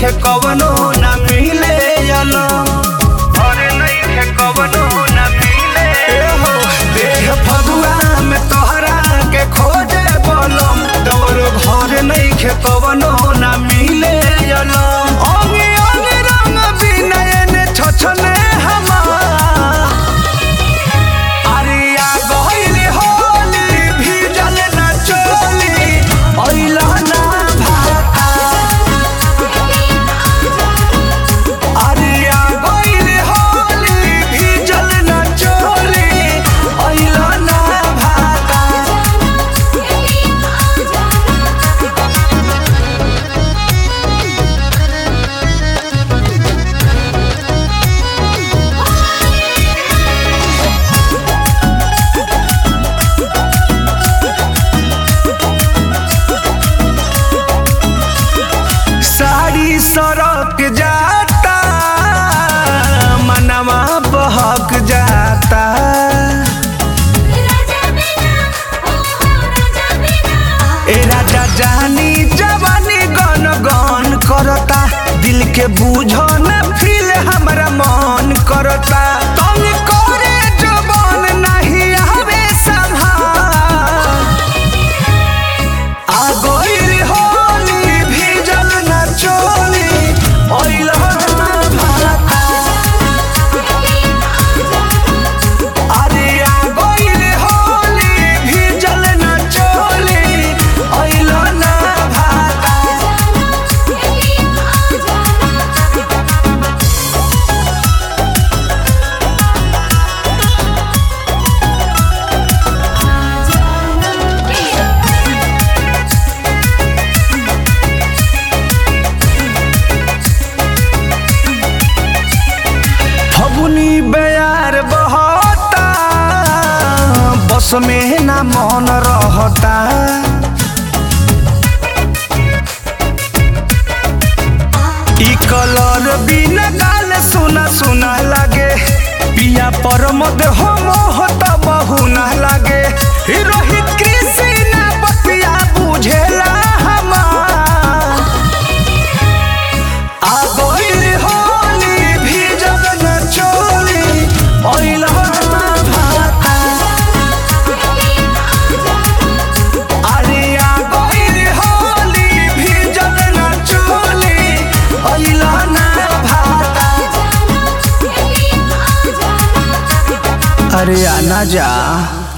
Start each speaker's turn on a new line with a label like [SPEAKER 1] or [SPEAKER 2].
[SPEAKER 1] नइखे कवनो ना मिले अलो घर नइखे कवनो ना मिले हो देह फगुआ में तोहरा के खोजे बोलम तोर घर नइखे कवनो ना मिले अलो अंगे अंगे रंग बिनयन छछने हमार अरिया गइल होली भीजल न चोली अइला ना भाता अरिया गइल होली भीजल न चोली अइला ना भाता साड़ी सड़क जाता मनवा बहक जाता
[SPEAKER 2] राजा बिना ओ हो राजा बिना
[SPEAKER 1] ए राजा जानी जवानी गन गन करता दिल के बूझन फील हमरा मन करता तंग करे जवान नहीं आवे संभाल आ गइल होली भीजल न चोली ओइल भाता अरे आ गइल होली भीजल न चोली ओइल ना भाता फगुनी बेयार बहता बस में ना मन रहता ई कलर बिना गाल सुना सुना लागे पिया पर मद हो मोहत बहुना लागे ई रोहित कृष्णा बतिया बुझेला हमार आ गइल होली भीजल न चोली ओइल भाता अरे आ गइल होली भीजल न चोली ओइल ना भाता अरे आना जा